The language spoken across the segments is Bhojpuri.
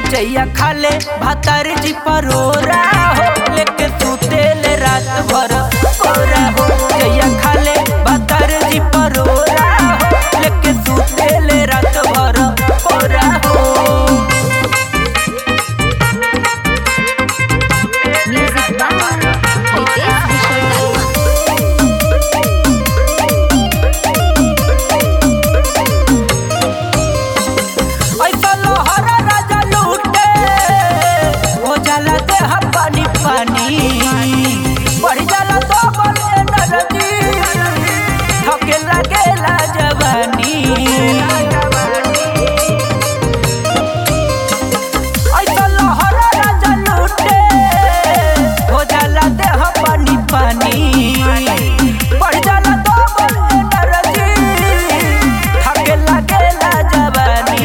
जैया खाले भातार जी परोरा हो लेके सुतेले रात भर कोरा हो जैया खाले भातार जी परोरा हो लेके सुतेले रात भर कोरा हो Music by Ritesh Vishwakarma. ऐसा लोहरा राजा लूटे हो जाला देह पानी पानी बढ़ जाला तो बले नरदी थके लागेला जवानी ऐसा लोहरा राजा लूटे हो जाला देह पानी पानी बढ़ जाला तो बले नरदी थके लागेला जवानी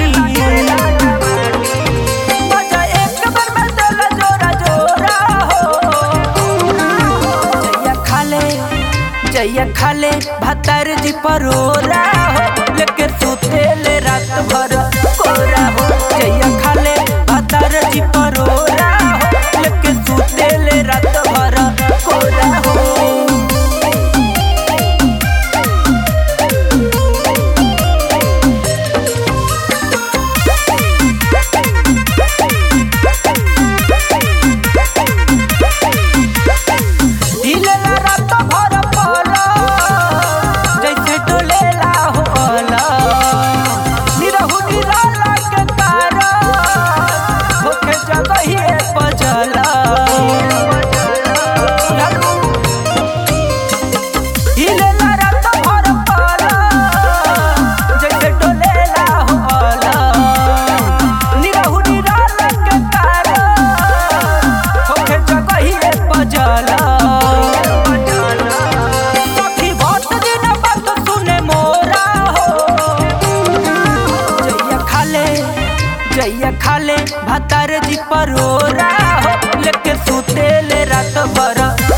मजा एक बार में देला जोरा जोरा हो जैया खाले जैया खाले भातार जी परोरा हो लेके सुतेले रात भर कोरा हो जैया खाले भातार जी परोरा हो लेके सुतेले रात भर कोरा हो हिलेला रात भर पला जैसे डोलेला होला निरहु निराला के तारा होके जगहिए बजला हिलेला रात भर पला जैसे डोलेला होला निरहु निराला के तारा होके जगहिए बजला सखी बहुत दिन बात सुने मोरा हो जैया खाले जैया खाले भातार जी परोरा हो लेके सुतेले रात भर